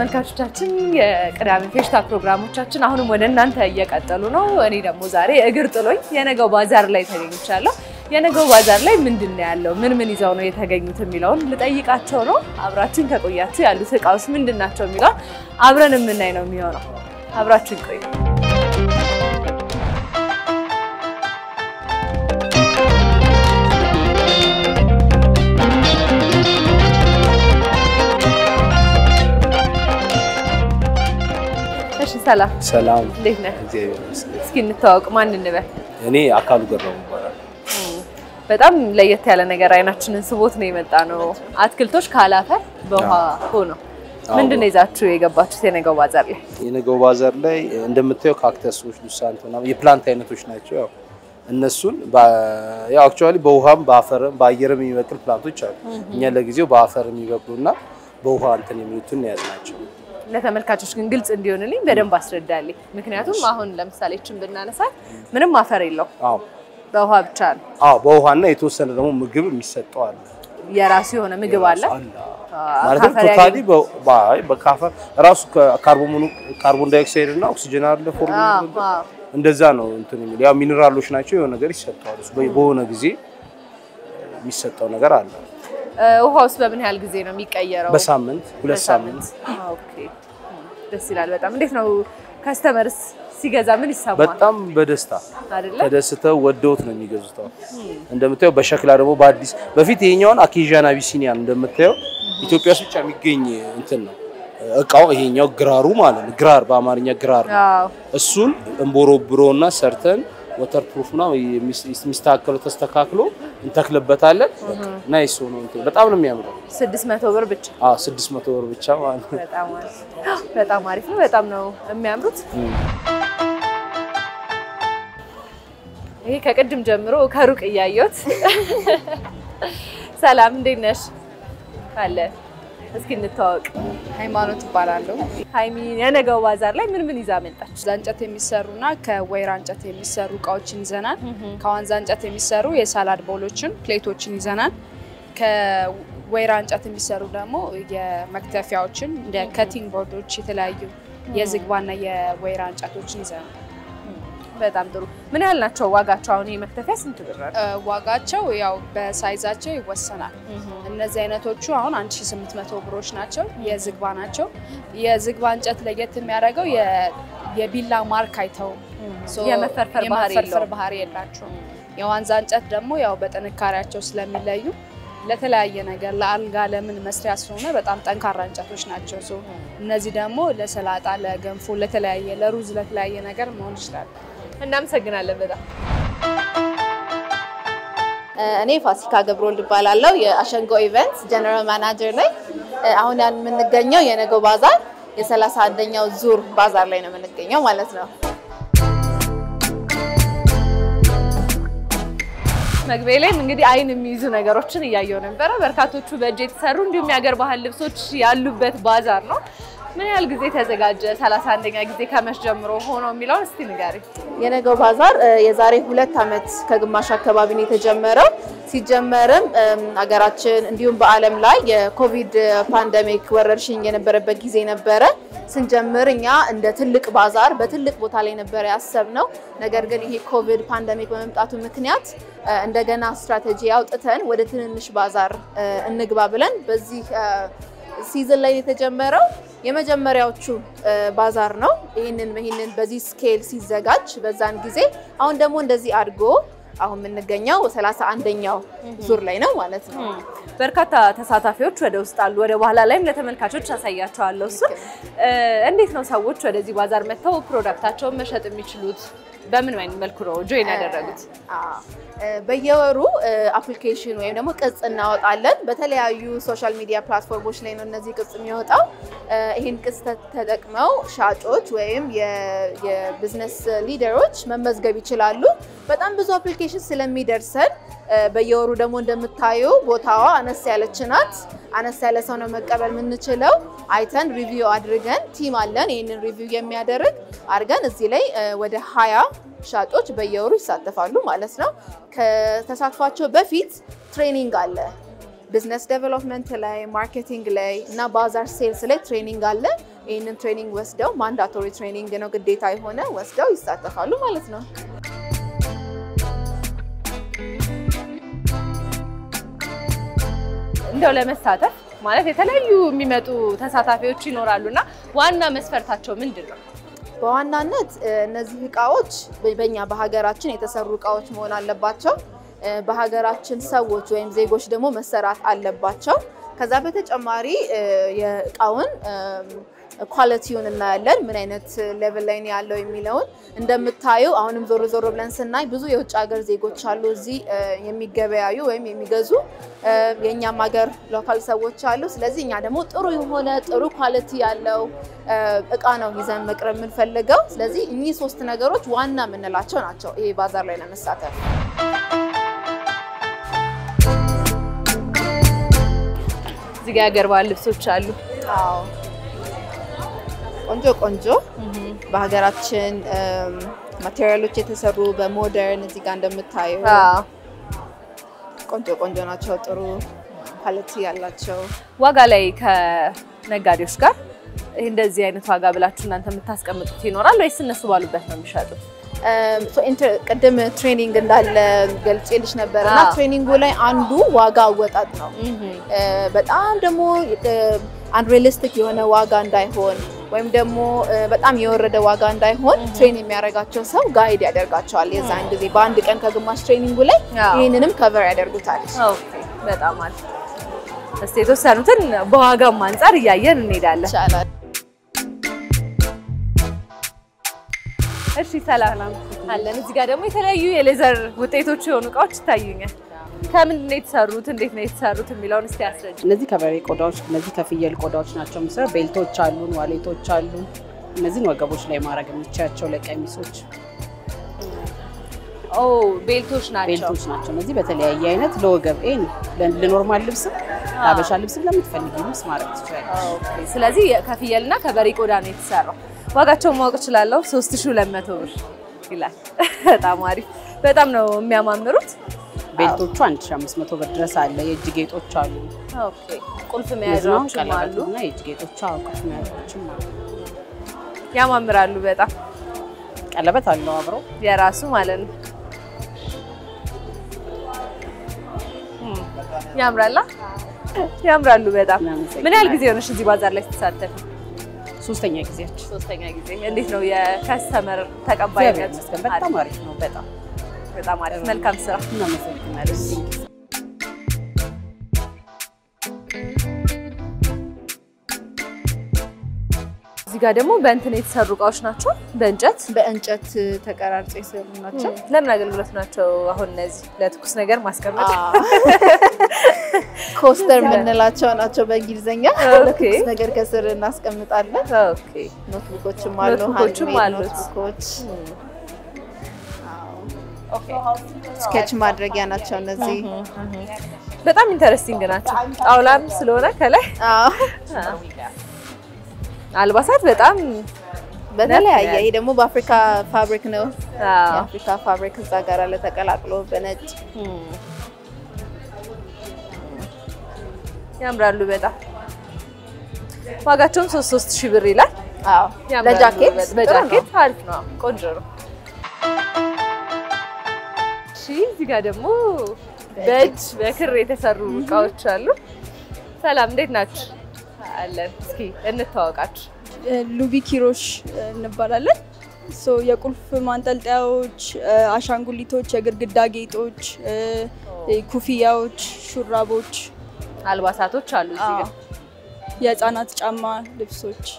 ተመልካቾቻችን የቅዳሜ ፌሽታ ፕሮግራሞቻችን አሁንም ወደ እናንተ እየቀጠሉ ነው። እኔ ደግሞ ዛሬ እግር ጥሎኝ የነገው ባዛር ላይ ተገኝቻለሁ። የነገው ባዛር ላይ ምንድን ነው ያለው፣ ምን ምን ይዘው ነው የተገኙት የሚለውን ልጠይቃቸው ነው። አብራችን ከቆያችሁ ያሉት እቃዎች ምንድን ናቸው የሚለውን አብረን የምናይ ነው የሚሆነው። አብራችን ቆዩ። እሺ፣ ሰላም ሰላም እንዴት ነህ? እግዚአብሔር ይመስገን። እስኪ እንተዋወቅ፣ ማን እንበል? እኔ አካሉ ገረሙ ይባላል። በጣም ለየት ያለ ነገር አይናችንን ስቦት ነው የመጣ ነው። አትክልቶች ካላፈር በውሃ ሆኖ ምንድን ነው ይዛችሁ የገባችሁት የነገው ባዛር ላይ? የነገው ባዛር ላይ እንደምታየው ካክተሶች፣ ሉሳንት ምናምን የፕላንት አይነቶች ናቸው። ያው እነሱን በ- ያው አክቹዋሊ በውሃም በአፈርም በአየርም የሚበቅል ፕላንቶች አሉ። እኛ ለጊዜው በአፈር የሚበቅሉና በውሃ እንትን የሚሉትን የያዝናቸው። ለተመልካቾች ግን ግልጽ እንዲሆንልኝ በደንብ አስረዳልኝ። ምክንያቱም አሁን ለምሳሌ ችን ብናነሳት ምንም አፈር የለው አዎ በውሃ ብቻ ነው። አዎ በውሃና የተወሰነ ደግሞ ምግብ የሚሰጠው አለ የራሱ የሆነ ምግብ አለ። አለ አዎ፣ ማለትም ከአፈር ቶታሊ ያገኙ- በካፈር ራሱ ካርቦን ካርቦን ዳይኦክሳይድ እና ኦክሲጅን አለ ፎርም አዎ፣ አዎ። እንደዛ ነው እንትን የሚል ያው ሚኒራሎች ናቸው። የሆነ ነገር ይሰጠዋል። እሱ በ- በሆነ ጊዜ የሚሰጠው ነገር አለ። እ፣ ውሃ ውስጥ በምን ያህል ጊዜ ነው የሚቀየረው? በሳምንት ሁለት ሳምንት ኦኬ፣ ደስ ይላል በጣም። እንዴት ነው ከስተመርስ ሲገዛ ምን ይሰማል? በጣም በደስታ አይደለ? ተደስተው ወደውት ነው የሚገዙት። አሁን እንደምታየው በሸክላ ደግሞ በአዲስ በፊት ይሄኛውን አኬዣን አቢሲኒያን እንደምታየው ኢትዮጵያ ውስጥ ብቻ የሚገኝ እንትን ነው እቃው። ይሄኛው ግራሩ ማለት ነው። ግራር በአማርኛ ግራር ነው። አዎ። እሱን እንቦሮብሮና ሰርተን ወተር ፕሩፍ ነው የሚስተካከለው ተስተካክሎ እንተክልበታለን። እና ይሱ ነው እንትን በጣም ነው የሚያምረው። ስድስት መቶ ብር ብቻ አዎ 600 ብር ብቻ ማለት ነው። በጣም አሪፍ በጣም አሪፍ ነው። በጣም ነው የሚያምሩት። ይሄ ከቅድም ጀምሮ ከሩቅ እያየሁት። ሰላም እንዴት ነሽ? አለ እስኪ እንተዋወቅ። ሃይማኖት እባላለሁ። ሀይሚ የነገው ባዛር ላይ ምን ምን ይዛ መጣች? ከዋንዛ እንጨት የሚሰሩና ከወይራ እንጨት የሚሰሩ እቃዎችን ይዘናል። ከዋንዛ እንጨት የሚሰሩ የሳላድ ቦሎችን፣ ፕሌቶችን ይዘናል። ከወይራ እንጨት የሚሰሩ ደግሞ የመክተፊያዎችን እንደ ከቲንግ ቦርዶች፣ የተለያዩ የዝግባና የወይራ እንጨቶችን ይዘናል። በጣም ጥሩ። ምን ያህል ናቸው ዋጋቸው? አሁን ይሄ መክተፊያ ስንት ብር ነው? እ፣ ዋጋቸው ያው በሳይዛቸው ይወሰናል። እነዚህ አይነቶቹ አሁን 1800 ብሮች ናቸው። የዝግባ ናቸው። የዝግባ እንጨት ለየት የሚያደርገው የ- የቢላ ማርክ አይተውም። ሶ የመፈርፈር ባህሪ የመፈርፈር የለውም። ባህሪ የላቸውም። የዋንዛ እንጨት ደግሞ ያው በጥንካሬያቸው ስለሚለዩ ለተለያየ ነገር ለአልጋ ለምን መስሪያ ስለሆነ በጣም ጠንካራ እንጨቶች ናቸው። ሶ እነዚህ ደግሞ ለሰላጣ፣ ለገንፎ፣ ለተለያየ ለሩዝ፣ ለተለያየ ነገር መሆን ይችላል። እናመሰግናለን በጣም እኔ ፋሲካ ገብረወልድ እባላለሁ የአሸንጎ ኢቨንትስ ጀነራል ማናጀር ነኝ። አሁን ያን የምንገኘው የነገው ባዛር የሰላሳ አንደኛው ዙር ባዛር ላይ ነው የምንገኘው ማለት ነው። መግቢያ ላይም እንግዲህ አይን የሚይዙ ነገሮችን እያየው ነበረ። በርካቶቹ በእጅ የተሰሩ እንዲሁም የሀገር ባህል ልብሶች ያሉበት ባዛር ነው። ምን ያህል ጊዜ ተዘጋጀ? ሰላሳ አንደኛ ጊዜ ከመች ጀምሮ ሆኖ የሚለውን እስቲ ንገሪ። የነገው ባዛር እ፣ የዛሬ ሁለት ዓመት ከግማሽ አካባቢ ነው የተጀመረው። ሲጀመርም እም፣ ሀገራችን እንዲሁም በዓለም ላይ የኮቪድ ፓንደሚክ ወረርሽኝ የነበረበት ጊዜ ነበረ። ስንጀምር እኛ እንደ ትልቅ ባዛር በትልቅ ቦታ ላይ ነበረ ያሰብነው። ነገር ግን ይሄ ኮቪድ ፓንደሚክ በመምጣቱ ምክንያት እ፣ እንደገና ስትራቴጂ አውጥተን ወደ ትንንሽ ባዛር እ፣ እንግባ ብለን በዚህ እ፣ ሲዝን ላይ የተጀመረው የመጀመሪያዎቹ እ፣ ባዛር ነው። ይህንን ይህንን በዚህ ስኬል ሲዘጋጅ በዛን ጊዜ አሁን ደግሞ እንደዚህ አድጎ አሁን የምንገኘው ሰላሳ አንደኛው ዙር ላይ ነው ማለት ነው። በርካታ ተሳታፊዎች ወደ ውስጥ አሉ። ወደ በኋላ ላይም ለተመልካቾች አሳያቸዋለሁ። እሱ እንዴት ነው ሰዎች ወደዚህ ባዛር መጥተው ፕሮዳክታቸውን መሸጥ የሚችሉት? በምን አይነት መልኩ ነው ጆይን ያደረጉት? አዎ፣ እ፣ በየወሩ አፕሊኬሽን ወይም ደግሞ ቅጽ እናወጣለን። በተለያዩ ሶሻል ሚዲያ ፕላትፎርሞች ላይ ነው እነዚህ ቅጽ የሚወጣው። እ፣ ይህን ቅጽ ተ- ተጠቅመው ሻጮች ወይም የ- የቢዝነስ ሊደሮች መመዝገብ ይችላሉ። በጣም ብዙ አፕሊኬሽን ስለሚደርሰን እ፣ በየወሩ ደግሞ እንደምታዩ ቦታዋ አነስ ያለች ናት። አነስ ያለ ሰው ነው መቀበል የምንችለው። አይተን ሪቪው አድርገን ቲም አለን ይህንን ሪቪው የሚያደርግ አድርገን እዚህ ላይ እ፣ ወደ ሀያ ሻጮች በየወሩ ይሳተፋሉ ማለት ነው። ከተሳትፏቸው በፊት ትሬኒንግ አለ። ቢዝነስ ዴቨሎፕመንት ላይ፣ ማርኬቲንግ ላይ እና ባዛር ሴልስ ላይ ትሬኒንግ አለ። ይህንን ትሬኒንግ ወስደው ማንዳቶሪ ትሬኒንግ ነው ግዴታ የሆነ ወስደው ይሳተፋሉ ማለት ነው። እንደው ለመሳተፍ ማለት የተለያዩ የሚመጡ ተሳታፊዎች ይኖራሉ እና ዋና መስፈርታቸው ምንድን ነው? በዋናነት እ፣ እነዚህ እቃዎች በ- በእኛ በሀገራችን የተሰሩ እቃዎች መሆን አለባቸው። እ፣ በሀገራችን ሰዎች ወይም ዜጎች ደግሞ መሰራት አለባቸው። ከዛ በተጨማሪ እ፣ የእቃውን ኳሊቲውን እናያለን፣ ምን አይነት ሌቭል ላይ ነው ያለው የሚለውን እንደምታዩ። አሁንም ዞር ዞር ብለን ስናይ ብዙ የውጭ ሀገር ዜጎች አሉ እዚህ እ፣ የሚገበያዩ ወይም የሚገዙ እ፣ የእኛም ሀገር ሎካል ሰዎች አሉ። ስለዚህ እኛ ደግሞ ጥሩ የሆነ ጥሩ ኳሊቲ ያለው እ፣ እቃ ነው ይዘን መቅረብ የምንፈልገው። ስለዚህ እኚህ ሶስት ነገሮች ዋና የምንላቸው ናቸው ይሄ ባዛር ላይ ለመሳተፍ። እዚህ ጋ የሀገር ባህል ልብሶች አሉ። አዎ ቆንጆ ቆንጆ በሀገራችን ማቴሪያሎች የተሰሩ በሞደርን እዚህ ጋር እንደምታዩ አዎ። ቆንጆ ቆንጆ ናቸው። ጥሩ ኳሊቲ ያላቸው ዋጋ ላይ ከነጋዴዎች ጋር ይህ እንደዚህ አይነት ዋጋ ብላችሁ እናንተ የምታስቀምጡት ይኖራል ወይስ እነሱ ባሉበት ነው የሚሸጡት? እም፣ ሶ ኢንተር- ቅድም ትሬኒንግ እንዳለ ገልጬልሽ ነበር እና አዎ። ትሬኒንጉ ላይ አንዱ ዋጋ አወጣጥ ነው። እ፣ በጣም ደግሞ አንሪሊስቲክ የሆነ ዋጋ እንዳይሆን ወይም ደግሞ እ፣ በጣም የወረደ ዋጋ እንዳይሆን ትሬን የሚያደርጋቸው ሰው ጋይድ ያደርጋቸዋል። የዛን ጊዜ በአንድ ቀን ከግማሽ ትሬኒንጉ ላይ አዎ። ይህንንም ከቨር ያደርጉታል። ኦኬ፣ በጣም አሪፍ። እስቲ የተወሰኑትን በዋጋም አንጻር እያየን እንሄዳለን። ይቻላል። እሺ፣ ሰላም አለን። እዚህ ጋር ደግሞ የተለያዩ የሌዘር ውጤቶች የሆኑ እቃዎች ይታዩኛል። ከምንድን ነው የተሰሩት? እንዴት ነው የተሰሩት የሚለውን እስቲ አስረጅ። እነዚህ ከበሬ ቆዳዎች፣ እነዚህ ከፍየል ቆዳዎች ናቸው የምሰራው። ቤልቶች አሉን፣ ዋሌቶች አሉ። እነዚህን ወገቦች ላይ ማድረግ የሚቻቸው ለቀሚሶች ኦ ቤልቶች ናቸው። ቤልቶች ናቸው። እነዚህ በተለያየ አይነት ለወገብ ይሄ ነው። ለ- ለኖርማል ልብስም ለሀበሻ ልብስም ለምትፈልጊ ልብስ ማድረግ ትችላለች። ኦኬ፣ ስለዚህ ከፍየልና ከበሬ ቆዳ ነው የተሰራው። ዋጋቸውን ማወቅ እችላለሁ? 3200 ብር ይላል። በጣም አሪፍ። በጣም ነው የሚያማምሩት። ቤልቶቹ 1500 ብር ድረስ አለ። የእጅ ጌጦች አሉ። ኦኬ፣ ቁልፍ እነዚህ አሁን መያዣዎችም አሉ። ቀለበትና የእጅ ጌጦች አዎ፣ ቁልፍ መያዣዎችም አሉ። ያማምራሉ በጣም ቀለበት አለው አብረው የራሱ ማለት ነው። እም፣ ያምራላ ያምራሉ በጣም። እናመሰግናለን። ምን ያህል ጊዜ ሆነሽ እዚህ ባዛር ላይ ስትሳተፊ? ሶስተኛ ጊዜያችን ሶስተኛ ጊዜ። እንዴት ነው የከስተመር እግዚአብሔር ተቀባይነት? ይመስገን በጣም አሪፍ ነው። በጣም በጣም አሪፍ። መልካም ስራ። እናመሰግናለን። እዚህ ጋር ደግሞ በእንትን የተሰሩ እቃዎች ናቸው፣ በእንጨት በእንጨት ተቀራርጸው የሰሩ ናቸው። ለምን አገልግሎት ናቸው? አሁን እነዚህ ለትኩስ ነገር ማስቀመጥ ኮስተር የምንላቸው ናቸው በእንግሊዝኛ። ኦኬ። ለትኩስ ነገር ከስር እናስቀምጣለን። ኦኬ። ኖትቡኮችም አሉ፣ ኖትቡኮችም ሃንድሜድ አሉት። ኖትቡኮች ስኬች ማድረጊያ ናቸው እነዚህ። በጣም ኢንተረስቲንግ ናቸው። ጣውላም ስለሆነ ከላይ አዎ፣ አልባሳት በጣም በተለያየ ይሄ ደግሞ በአፍሪካ ፋብሪክ ነው። አዎ። የአፍሪካ ፋብሪክ እዛ ጋር አለ ተቀላቅሎ በነጭ ያምራሉ በጣም ዋጋቸውም ሶስት ሶስት ሺህ ብር ይላል። አዎ፣ ያምራሉ ለጃኬት በ- ጥሩ ነው። በጃኬት አሪፍ ነው፣ ቆንጆ ነው። እሺ እዚህ ጋር ደግሞ በእጅ በክር የተሰሩ እቃዎች አሉ። ሰላም እንዴት ናችሁ? አለን። እስኪ እንተዋወቃችሁ። ሉቢ ኪሮሽ እንባላለን። ሶ የቁልፍ ማንጠልጠያዎች፣ አሻንጉሊቶች፣ የግድግዳ ጌጦች፣ ኩፍያዎች፣ ሹራቦች፣ አልባሳቶች አሉ እዚህ ጋር። የህፃናት ጫማ ልብሶች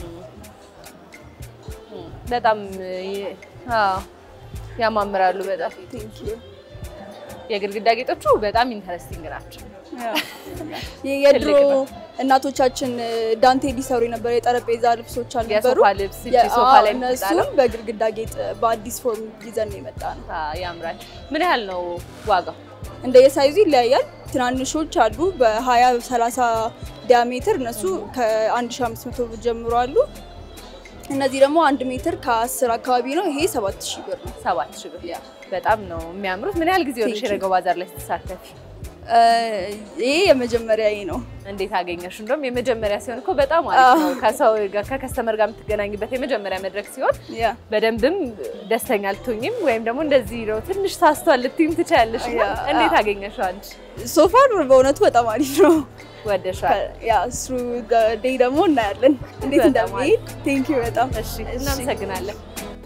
በጣም ይ- አዎ ያማምራሉ በጣም የግድግዳ ጌጦቹ በጣም ኢንተረስቲንግ ናቸው። የድሮ ትልቅ ነው። እናቶቻችን ዳንቴል ሊሰሩ የነበረ የጠረጴዛ ልብሶች አልነበሩ? የሶፋ ልብስ እቺ የ- ሶፋ አዎ፣ ላይ እነሱን የምትጣለው በግድግዳ ጌጥ በአዲስ ፎርም ይዘን ነው የመጣ ነው። አዎ፣ ያምራል። ምን ያህል ነው ዋጋው? እንደ የሳይዙ ይለያያል። ትናንሾች አሉ በ20 30 ዲያሜትር እነሱ ከ1500 ብር ጀምሮ አሉ። እነዚህ ደግሞ አንድ ሜትር ከ10 አካባቢ ነው። ይሄ 7000 ብር ነው። ሰባት ሺህ ብር። በጣም ነው የሚያምሩት። ምን ያህል ጊዜ ሆነሽ Thank you. የነገው ባዛር ላይ ስትሳተፊ? እ፣ ይሄ የመጀመሪያዬ ነው። እንዴት አገኘሽ? እንደውም የመጀመሪያ ሲሆን እኮ በጣም አሪፍ ነው። ከሰው ጋር ከከስተመር ጋር የምትገናኝበት የመጀመሪያ መድረክ ሲሆን ያ በደንብም ደስተኛ ልትሆኝም ወይም ደግሞ እንደዚህ ነው ትንሽ ሳስቷል ልትይም ትችያለሽ። እና ያ። እንዴት አገኘሽው አንቺ? ሶፋር በእውነቱ በጣም አሪፍ ነው። ወደሻል? ያ እሱ ዴይ ደግሞ እናያለን እንዴት በጣም እንደሚሄድ። ቴንክ ዩ በጣም እሺ፣ እናመሰግናለን።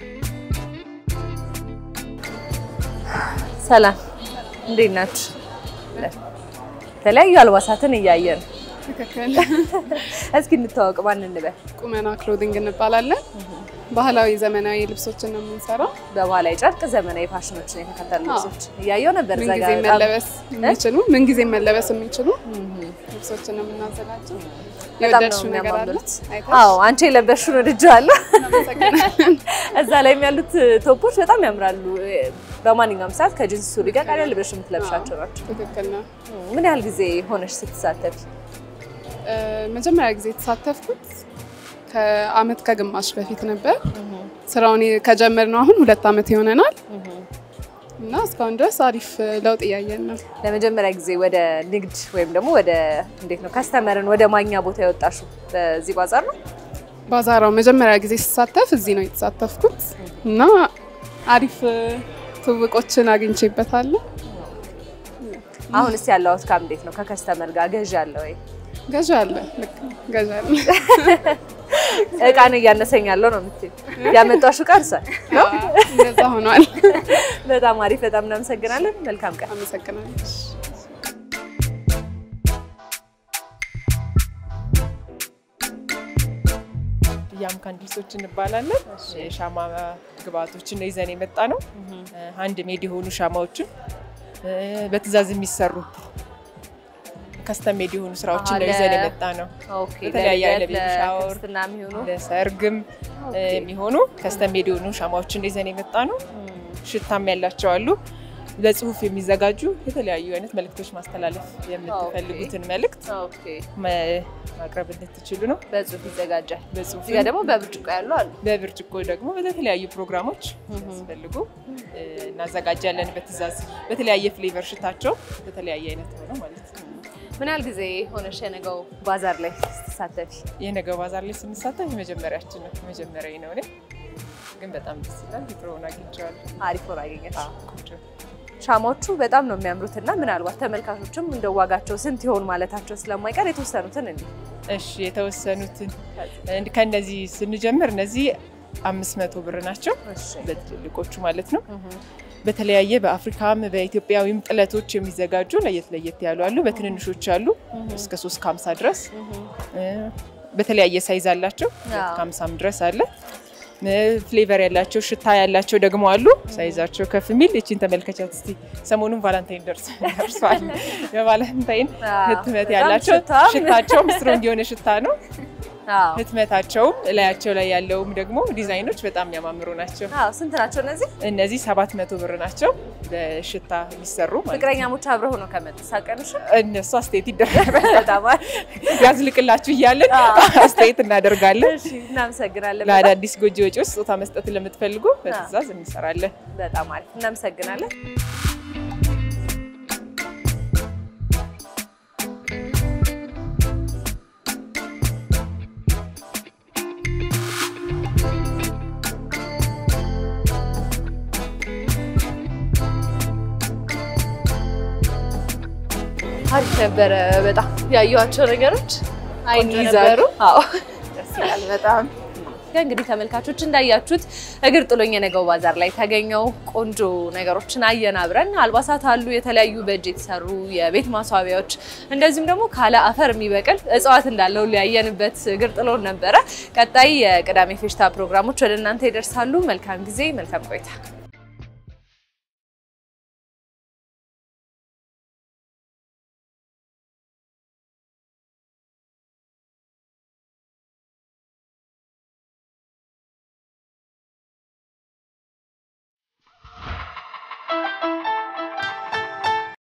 ሰላም፣ እንዴት ናችሁ? የተለያዩ አልባሳትን እያየን ትክክል። እስኪ እንተዋወቅ። ማን እንበል? ቁመና ክሎዲንግ እንባላለን። ባህላዊ ዘመናዊ ልብሶችን ነው የምንሰራው። በባህላዊ ጨርቅ ዘመናዊ ፋሽኖችን የተከተሉ አዎ። ልብሶች እያየው ነበር። እዛ ምንጊዜ ጋር በጣም- መለበስ የሚችሉ ምንጊዜ መለበስ የሚችሉ ልብሶችን ነው የምናዘጋጀው። በጣም ነው የወደድሽው ነገር አለ? የሚያማምሩት። አይተሽ? አዎ አንቺ የለበሽውን ወድጄዋለሁ። እናመሰግናለን። እዛ ላይም ያሉት ቶፖች በጣም ያምራሉ። በማንኛውም ሰዓት ከጅንስ ሱሪ ጋር ቀለል ብለሽ የምትለብሻቸው ናቸው። ትክክል ነው። ምን ያህል ጊዜ ሆነሽ ስትሳተፊ? እ፣ መጀመሪያ ጊዜ የተሳተፍኩት ከአመት ከግማሽ በፊት ነበር። ስራውን ከጀመርነው አሁን ሁለት አመት ይሆነናል እና እስካሁን ድረስ አሪፍ ለውጥ እያየን ነው። ለመጀመሪያ ጊዜ ወደ ንግድ ወይም ደግሞ ወደ እንዴት ነው ከስተመርን ወደ ማግኛ ቦታ የወጣሽው በዚህ ባዛር ነው? ባዛራው መጀመሪያ ጊዜ ስሳተፍ እዚህ ነው የተሳተፍኩት እና አሪፍ እ፣ ትውቆችን አግኝቼበታለሁ። አሁንስ ያለው አውትካም እንዴት ነው? ከከስተመር ጋር ገዢ አለ ወይ? ገዥ አለ፣ ልክ ገዥ አለ። እቃን እያነሰኝ ያለው ነው የምትይው? ያመጣሽው እቃ እርሷል። እንደዛ ሆኗል። በጣም አሪፍ። በጣም እናመሰግናለን። መልካም ቀን። አመሰግናለሁ። ያም ካንዲልሶች እንባላለን። የሻማ ግብአቶችን ነው ይዘን የመጣ ነው። አንድ ሜድ የሆኑ ሻማዎችን እ፣ በትዕዛዝ የሚሰሩ ከስተም ሜድ የሆኑ ስራዎችን አዎ፣ ነው ለ- ይዘን የመጣ ነው። ኦኬ። በተለያየ ለልደት፣ አይነት ቤቢ ሻወር፣ ለክርስትና የሚሆኑ ለሰርግም እ፣ የሚሆኑ ከስተም ሜድ የሆኑ ሻማዎችን ነው ይዘን የመጣ ነው። ሽታም ያላቸው አሉ። ለጽሁፍ የሚዘጋጁ የተለያዩ አይነት መልእክቶች ማስተላለፍ የምትፈልጉትን መልእክት ኦኬ። መ- ማቅረብ እንድትችሉ ነው። በጽሁፍ ይዘጋጃል። በጽሁፍ እዚህ ጋር ደግሞ በብርጭቆ ያሉ አሉ። በብርጭቆ ደግሞ በተለያዩ ፕሮግራሞች ሲፈልጉ እ፣ እናዘጋጃለን። በትዕዛዝ በተለያየ ፍሌቨር ሽታቸው በተለያየ አይነት ሆነው ማለት ነው። ምን ያህል ጊዜ ሆነሽ የነገው ባዛር ላይ ስትሳተፊ? የነገው ባዛር ላይ ስንሳተፍ የመጀመሪያችን ነው። መጀመሪያ ነው እኔ ግን በጣም ደስ ይላል። ጥሩውን አግኝቼዋለሁ። አሪፍ ሆኖ አገኘሽ? አዎ፣ ቆንጆ ሻማዎቹ በጣም ነው የሚያምሩት እና ምናልባት ተመልካቾችም እንደ ዋጋቸው ስንት ይሆን ማለታቸው ስለማይቀር የተወሰኑትን እንዲ እሺ የተወሰኑትን እንድ- ከእነዚህ ስንጀምር እነዚህ አምስት መቶ ብር ናቸው በትልልቆቹ ማለት ነው። በተለያየ በአፍሪካም በኢትዮጵያዊም ጥለቶች የሚዘጋጁ ለየት ለየት ያሉ አሉ። በትንንሾች አሉ እስከ ሶስት ከሀምሳ ድረስ እ፣ በተለያየ ሳይዝ አላቸው አዎ። ከሀምሳም ድረስ አለ። እ፣ ፍሌቨር ያላቸው ሽታ ያላቸው ደግሞ አሉ። ሳይዛቸው ከፍ የሚል ይቺን ተመልከቻት እስቲ። ሰሞኑን ቫላንታይን ደርስ ደርሷል። የቫላንታይን አዎ፣ ህትመት በጣም ያላቸው ሽታም- ሽታቸውም ስትሮንግ የሆነ ሽታ ነው። አዎ። ህትመታቸውም እላያቸው ላይ ያለውም ደግሞ ዲዛይኖች በጣም የሚያማምሩ ናቸው። አዎ፣ ስንት ናቸው እነዚህ? እነዚህ ሰባት መቶ ብር ናቸው በሽታ የሚሰሩ ማለት ነው። ፍቅረኛሞች አብረው ሆነው ከመጡ ሳቀንሽ እነሱ አስተያየት ይደረጋል። በጣም አሪፍ። ያዝልቅላችሁ እያለን አስተያየት እናደርጋለን። እሺ፣ እናመሰግናለን። በጣም ለአዳዲስ ጎጆ ወጪዎች ስጦታ መስጠት ለምትፈልጉ በትዕዛዝ እንሰራለን። በጣም አሪፍ እናመሰግናለን። አሪፍ ነበረ። በጣም ያየኋቸው ነገሮች አይን ቆንጆ ይዛሉ። አዎ ደስ ይላል በጣም። ያ እንግዲህ ተመልካቾች እንዳያችሁት እግር ጥሎኝ የነገው ባዛር ላይ ተገኘው ቆንጆ ነገሮችን አየን አብረን። አልባሳት አሉ፣ የተለያዩ በእጅ የተሰሩ የቤት ማስዋቢያዎች፣ እንደዚሁም ደግሞ ካለ አፈር የሚበቅል እጽዋት እንዳለው ያየንበት እግር ጥሎን ነበረ። ቀጣይ የቅዳሜ ፌሽታ ፕሮግራሞች ወደ እናንተ ይደርሳሉ። መልካም ጊዜ፣ መልካም ቆይታ